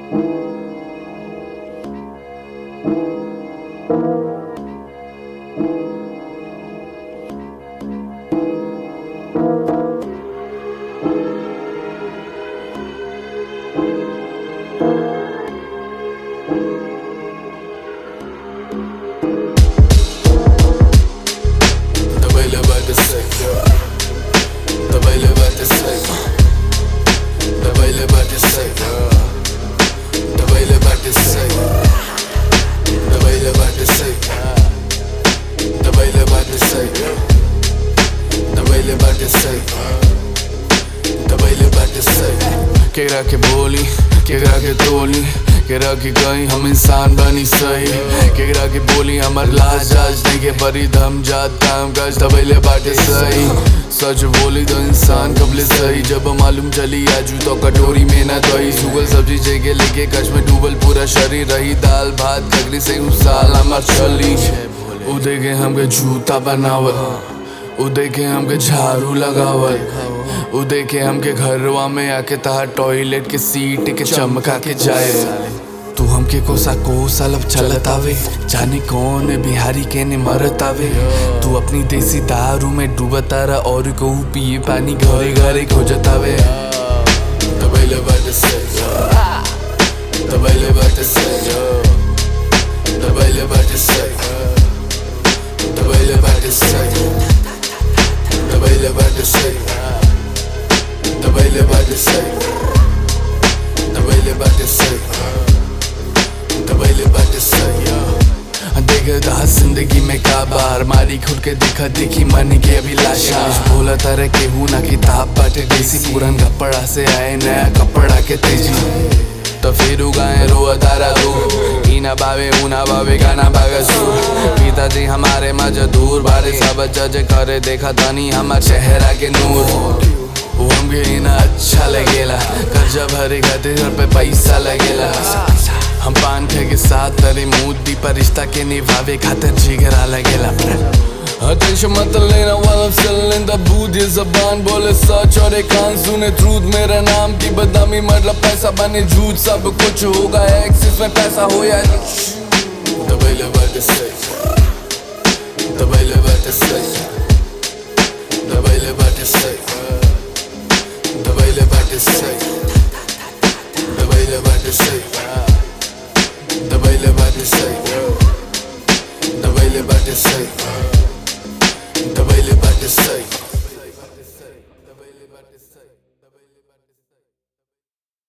Dabei levante seco Dabei levante seco Dabei levante seco Dabei levante seco Dabei levante seco Dabei levante seco Dabei levante seco Dabei levante seco केकरा के बोली केकरा के तोली केकरा के कहीं हम इंसान बनी सही केकरा के बोली हमर लाज जाज नहीं के परी दम जात काम काज दबैले बाटे सही सच बोली तो इंसान कबले सही जब मालूम चली आजू तो कटोरी में ना दही सुगल सब्जी जगह लेके कच में डूबल पूरा शरीर रही दाल भात खगरी से उस साल हमार चली उदय के हमके जूता बनावत उदय के हमके झाड़ू लगावत उदय के हमके घरवा में आके तहा टॉयलेट के सीट के चमका के जाए तू हमके कोसा कोसा लब चलत आवे जाने कौन बिहारी के ने मरत आवे तू अपनी देसी दारू में डूबत आरा और को पिए पानी घरे घरे खोजत आवे तबैले बाटे से तबैले बाटे से तबैले बाटे से तबैले बाटे से तबैले बाटे से तबैले बाटे से तबैले बाटे से तबैले बाटे से देख रहा जिंदगी में का बार मारी खुद के देखा देखी मन के अभिलाषा बोला तारे के हूँ ना किताब बाटे देसी पुरान कपड़ा से आए नया कपड़ा के तेजी तो फिर उगाए रो तारा रो ईना बावे ऊना बावे गाना बागा सुर पिताजी हमारे मजदूर बारे सब जज करे देखा तनी हमार चेहरा के नूर वो हमके ना अच्छा लगेला कर्जा भरे खातिर घर पे पैसा लगेला हम पान खे के साथ तेरे मूदी पर रिश्ता के निभावे खातिर जिगरा लगेला Attention मत लेना while I'm still in the booth ये जबान बोले सच और एक कान सुने truth मेरा नाम की बदनामी मतलब पैसा बने झूठ सब कुछ होगा एक्सिस में पैसा हो या दबैले बाटे से दबैले बाटे से दबैले बाटे से दबैले बाटे से दबैले बाटे से दबैले बाटे से दबैले बाटे से